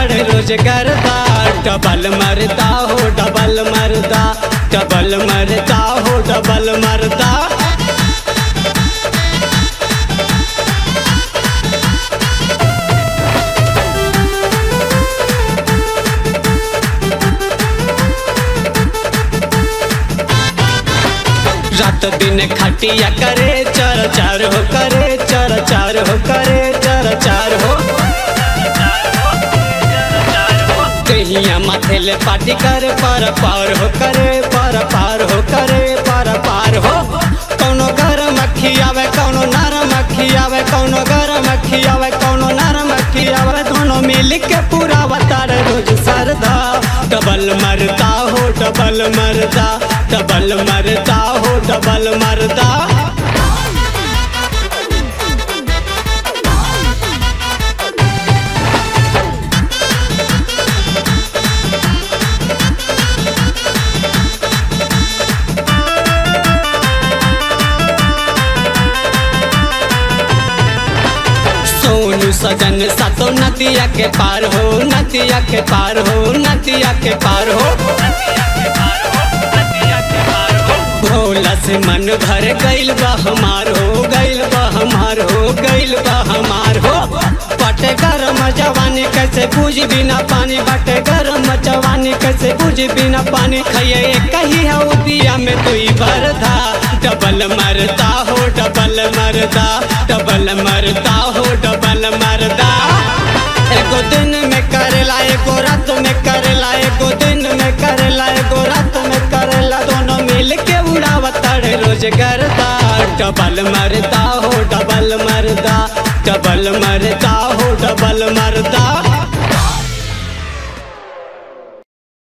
ताड़े रोज करता डबल मरता हो डबल मरदा डबल मरता हो डबल मरदा रात दिन खटिया करे चर चार हो करे चर चार हो करे चर चार हो कहिया माथे ले पाटी करे पर पार हो करे पर पार हो करे पर पार हो कौनो गरम अखी आवे कौनो नरम अखी आवे कौनो गरम अखी आवे कौनो नरम अखी आवे दोनों मिल के पूरा बतार रोज सरदा डबल मरदा हो डबल मरदा डबल मरदा हो डबल मरदा सोनू सजन सातो नदिया के पार हो नदिया के पार हो नदिया के पार हो भोला से मन भर गइल बा हमार हो गइल बा हमार हो गइल बा हमार हो बटे गरम जवानी कैसे बुझ बिना पानी बटे गरम जवानी कैसे बुझ बिना पानी खइए कही है दिया में तू भरदा डबल मरदा हो डबल मरदा डबल मरदा हो डबल मरदा एगो दिन में करेला एगो रात में करेला एगो दिन में करेला एगो रात में करेला दोनों मिल के उड़ावताड़े रोज करता डबल मरदा हो डबल मरदा डबल मरदा हो डबल मरदा